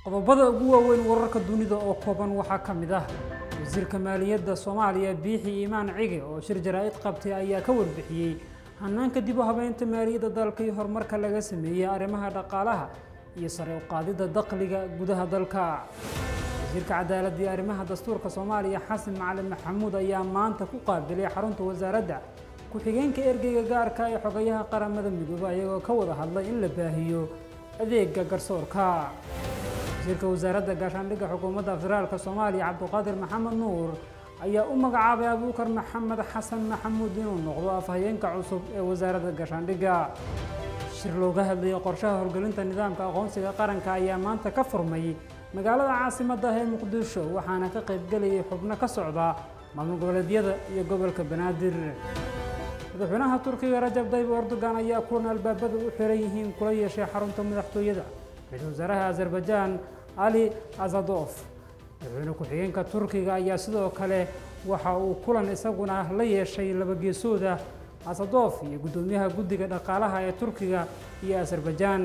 qodobada ugu waaweyn wararka dunida oo kooban waxaa ka mid ah wasiirka maaliyadda soomaaliya biixi iimaan cige oo shir jaraa-id qabtay ayaa ka warbixiyey hanaanka dib u habeynta maaliyadda dalka iyo horumarka laga sameeyey arrimaha dhaqaalaha iyo sare u qaadidda dakhliga gudaha dalka wasiirka cadaaladda iyo arrimaha dastuurka soomaaliya xasan macalin maxamuud ayaa maanta ku qaabilay xarunta wasaaradda ku-xigeenka ergeyga gaarka ee xogayaha qaramada midoobe ayagoo ka wada hadlay in la baahiyo adeega garsoorka wasiirka wasaaradda gaashaandhigga xukuumadda federaalk soomaaliya cabduqaadir maxamed nuur ayaa u magacaabay abuukar maxamed xasan maxamuud inuu noqdo afhayeenka cusub ee wasaaradda gaashaandhigga shir looga hadlayay qorshaha horgelinta nidaamka aqoonsiga qaranka ayaa maanta ka furmay magaalada caasimadda ee muqdisho waxaana ka qaybgelayay xubno ka socda maamul goboleedyada iyo gobolka banaadir madaxweynaha turkiga rajab tayyib erdogan ayaa kulan albaabada u xiran yihiin kula yeeshay xarunta madaxtooyada ra-iisul wasaaraha azerbaijan ali azadof madaxweyne ku-xigeenka turkiga ayaa sidoo kale waxa uu kulan isaguna la yeeshay labageesooda asadof iyo guddoomiyaha guddiga dhaqaalaha ee turkiga iyo azerbaijan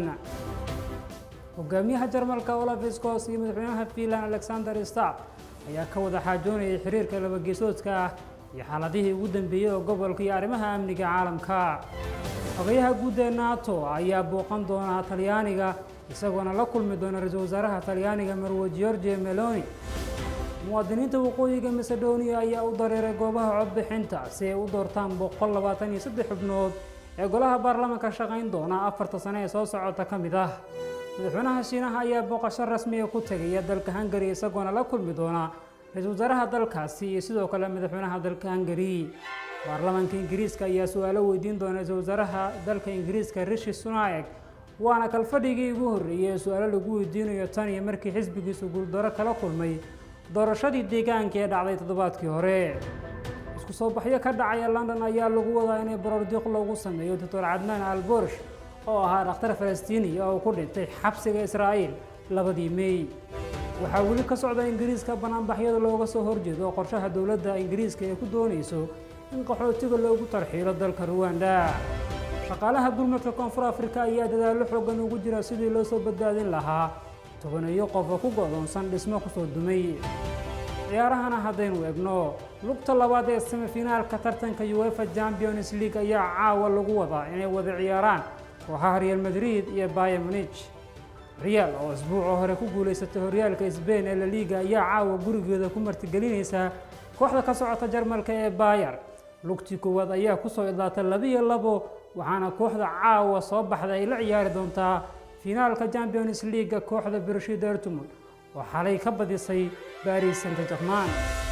hogaamiyaha jarmalka olaf scos iyo madaxweynaha finland alexander stab ayaa ka wada xaajoonayay xiriirka labageesoodka ah iyo xaaladihii ugu dambeeyey oo gobolka iyo arrimaha amniga caalamka xogayaha guud ee nato ayaa booqan doona talyaaniga isagoona la kulmi doona ra-iisul wasaaraha talyaaniga marwe georgia meloni muwaadiniinta waqooyiga macedonia ayaa u dareeray goobaha codbixinta si ay u doortaan boqol labaatan iyo saddex xubnood ee golaha baarlamaanka shaqayn doona afarta sane ee soo socota ka mid ah madaxweynaha shiinaha ayaa booqasho rasmiga ku tegaya dalka hungari isagoona la kulmi doona ra-iisul wasaaraha dalkaasi iyo sidoo kale madaxweynaha dalka hungari baarlamaanka ingiriiska ayaa su-aalo weydiin doona ra-iisul wasaaraha dalka ingiriiska rishi sunaek waana kalfadhigii ugu horreeyey ee su-aalo lagu weydiinayo tan iyo markii xisbigiisu guuldaro kala kulmay doorashadii deegaanka ee dhacday toddobaadkii hore isku soo baxyo ka dhacaya london ayaa lagu wadaa inay borordiiq loogu sameeyo doctor cadnaan alborish oo ahaa dhakhtar falastiiniya oo ku dhintay xabsiga israa'iil labadii mey waxaa weli ka socda ingiriiska banaanbaxyada looga soo horjeedo qorshaha dowladda ingiriiska ee ku doonayso in qaxootiga loogu tarxiilo dalka ruwanda shaqaalaha gurmadka koonfur afrika ayaa dadaallo xoogan ugu jira sidii loo soo badbaadin lahaa tobaneeyo qof oo ku go'doonsan dhismo kusoo dumay ciyaarahana haddaynu egno lugta labaad ee semifinaalka tartanka uefa champions league ayaa caawa lagu wadaa inay wada ciyaaraan kooxaha real madrid iyo bayer munich real oo isbuuca hore ku guulaysatay horyaalka sbain ee la liiga ayaa caawa gurigeeda ku martigelinaysa kooxda ka socota jarmalka ee bayer lugtii koowaad ayaa kusoo idlaatay labiiyo labo waxaana kooxda caawa soo baxda ay la ciyaari doontaa finaalka champions leaga kooxda bershi dortmund oo xalay ka badisay baris saint german